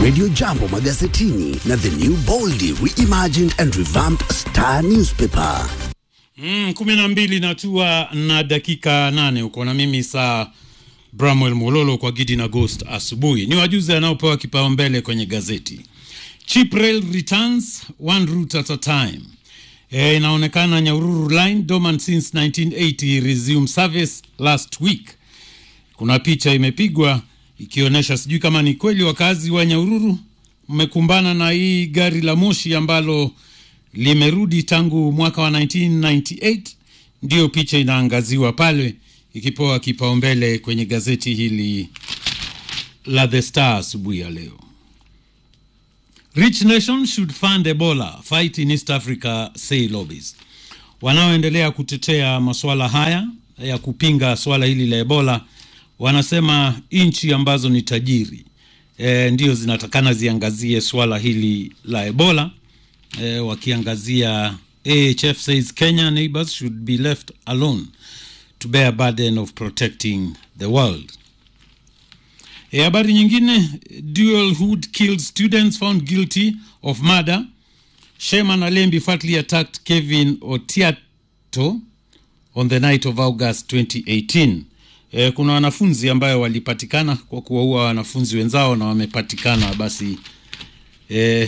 Radio Jambo magazetini na the new boldly reimagined and revamped Star newspaper. Mm, kumi na mbili natua na dakika nane uko na mimi saa Bramwell Mololo kwa Gidi na Ghost asubuhi. Ni wajuzi anaopewa kipaumbele kwenye gazeti. Cheap rail returns one route at a time. E, inaonekana Nyahururu line dormant since 1980 resume service last week. Kuna picha imepigwa ikionyesha, sijui kama ni kweli wakazi wa Nyahururu mmekumbana na hii gari la moshi ambalo limerudi tangu mwaka wa 1998. Ndiyo picha inaangaziwa pale ikipewa kipaumbele kwenye gazeti hili la The Star asubuhi ya leo. Rich nation should fund Ebola fight in East Africa say lobbies. Wanaoendelea kutetea masuala haya ya kupinga swala hili la Ebola wanasema nchi ambazo ni tajiri e, ndio zinatakana ziangazie swala hili la Ebola e, wakiangazia AHF says Kenya neighbors should be left alone to bear burden of protecting the world. E, habari nyingine, dual hood killed students found guilty of murder. Shema Nalembi fatally attacked Kevin Otiato on the night of August 2018. E, kuna wanafunzi ambayo walipatikana kwa kuwaua wanafunzi wenzao na wamepatikana basi e,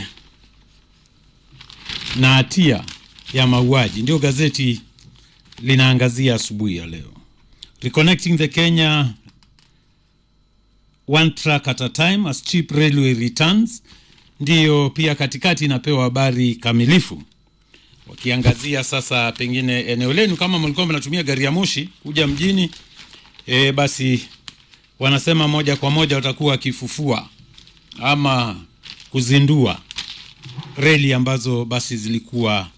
na hatia ya mauaji. Ndio gazeti linaangazia asubuhi ya leo. Reconnecting the Kenya one track at a time as cheap railway returns, ndiyo pia katikati inapewa habari kamilifu, wakiangazia sasa pengine eneo lenu, kama mlikuwa mnatumia gari ya moshi kuja mjini e, basi wanasema moja kwa moja watakuwa wakifufua ama kuzindua reli ambazo basi zilikuwa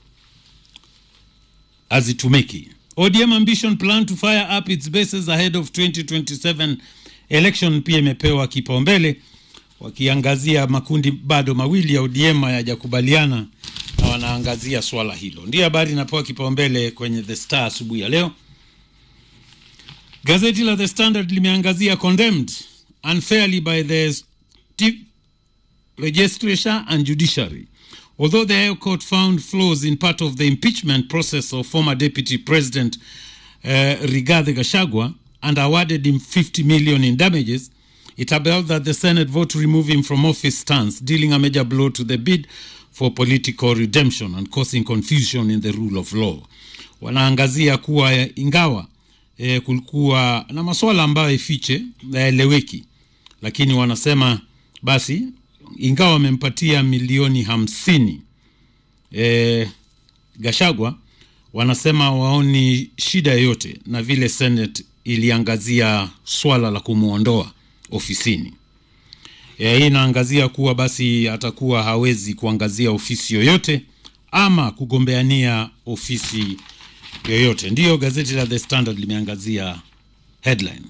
hazitumiki. ODM ambition plan to fire up its bases ahead of 2027 election pia imepewa kipaumbele, wakiangazia makundi bado mawili ya ODM hayajakubaliana na wanaangazia swala hilo. Ndiyo habari inapewa kipaumbele kwenye The Star asubuhi ya leo. Gazeti la The Standard limeangazia condemned unfairly by the sti- legislature and judiciary. Although the High Court found flaws in part of the impeachment process of former Deputy President uh, Rigathi Gachagua and awarded him 50 million in damages, it upheld that the Senate vote to remove him from office stands, dealing a major blow to the bid for political redemption and causing confusion in the rule of law. Wanaangazia kuwa eh, ingawa eh, kulikuwa na masuala ambayo ifiche yaeleweki, lakini wanasema basi ingawa wamempatia milioni hamsini e, Gashagwa wanasema waoni shida yoyote na vile Senate iliangazia swala la kumwondoa ofisini. E, hii inaangazia kuwa basi atakuwa hawezi kuangazia ofisi yoyote ama kugombeania ofisi yoyote. Ndiyo gazeti la The Standard limeangazia headline.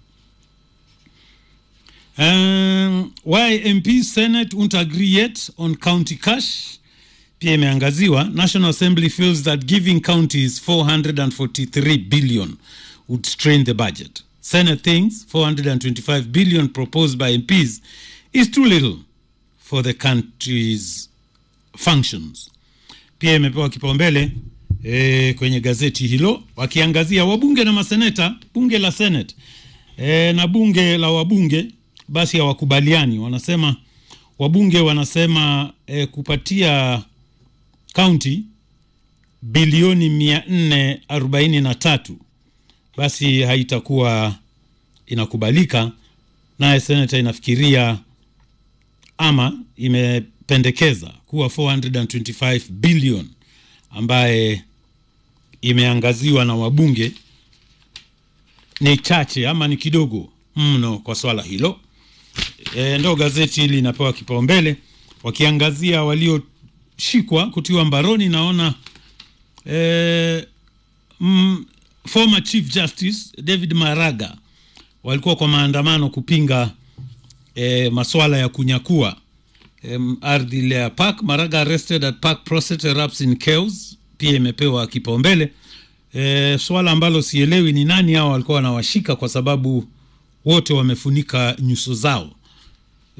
Um, why MP Senate won't agree yet on county cash pia imeangaziwa. National Assembly feels that giving counties 443 billion would strain the budget. Senate thinks 425 billion proposed by MPs is too little for the country's functions. Pia imepewa kipaumbele e, kwenye gazeti hilo wakiangazia wabunge na maseneta, bunge la Senate e, na bunge la wabunge basi hawakubaliani. Wanasema wabunge wanasema e, kupatia kaunti bilioni mia nne arobaini na tatu basi haitakuwa inakubalika, naye senata inafikiria ama imependekeza kuwa 425 billion ambaye imeangaziwa na wabunge ni chache ama ni kidogo mno kwa swala hilo. E, ndo gazeti hili linapewa kipaumbele wakiangazia walioshikwa kutiwa mbaroni. Naona e, mm, former chief justice David Maraga walikuwa kwa maandamano kupinga e, maswala ya kunyakua e, ardhi ile ya park. Maraga arrested at park process erupts in chaos, pia imepewa kipaumbele e, swala ambalo sielewi ni nani hao walikuwa wanawashika kwa sababu wote wamefunika nyuso zao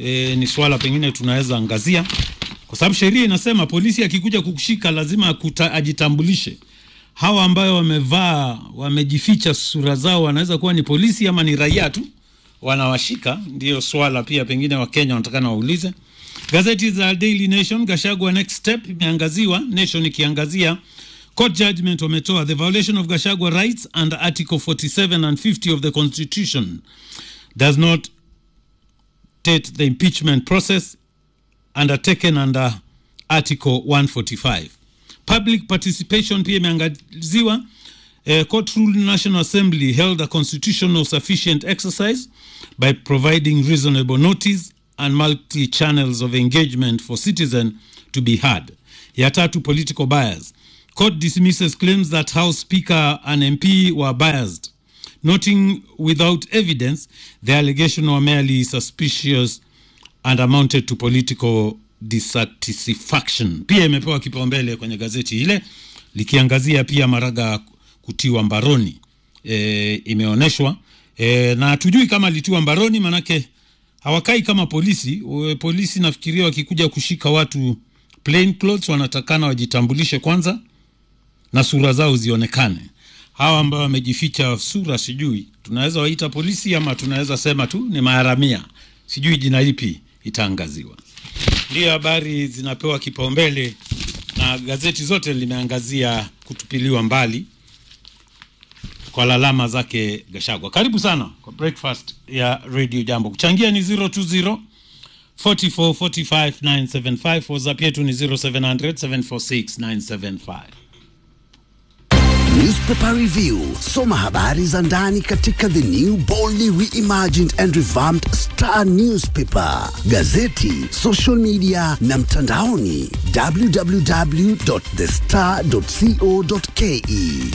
e, ni swala pengine tunaweza angazia, kwa sababu sheria inasema polisi akikuja kukushika lazima akuta, ajitambulishe. Hawa ambayo wamevaa wamejificha sura zao wanaweza kuwa ni polisi ama ni raia tu wanawashika. Ndiyo swala pia pengine Wakenya wanatakana waulize. Gazeti za Daily Nation, Gashagwa next step imeangaziwa, Nation ikiangazia court judgment wametoa the violation of Gashagwa rights under article 47 and 50 of the constitution does not dictate the impeachment process undertaken under article 145 public participation pia imeangaziwa uh, court ruled national assembly held a constitutional sufficient exercise by providing reasonable notice and multi channels of engagement for citizen to be heard ya tatu political bias court dismisses claims that house speaker and mp were biased noting without evidence the allegation were merely suspicious and amounted to political dissatisfaction. Pia imepewa kipaumbele kwenye gazeti ile likiangazia pia Maraga kutiwa mbaroni e, imeonyeshwa e, na hatujui kama alitiwa mbaroni, manake hawakai kama polisi. E, polisi nafikiria wakikuja kushika watu plain clothes wanatakana wajitambulishe kwanza na sura zao zionekane. Hawa ambao wamejificha sura, sijui tunaweza waita polisi ama tunaweza sema tu ni maharamia, sijui jina lipi itaangaziwa. Ndiyo habari zinapewa kipaumbele na gazeti zote limeangazia kutupiliwa mbali kwa lalama zake Gashagwa. Karibu sana kwa breakfast ya Radio Jambo. Kuchangia ni 020 44 45 975. WhatsApp yetu ni 0700 746 975. Newspaper Review. Soma habari za ndani katika the new boldly reimagined and revamped Star Newspaper, gazeti, social media na mtandaoni www.thestar.co.ke.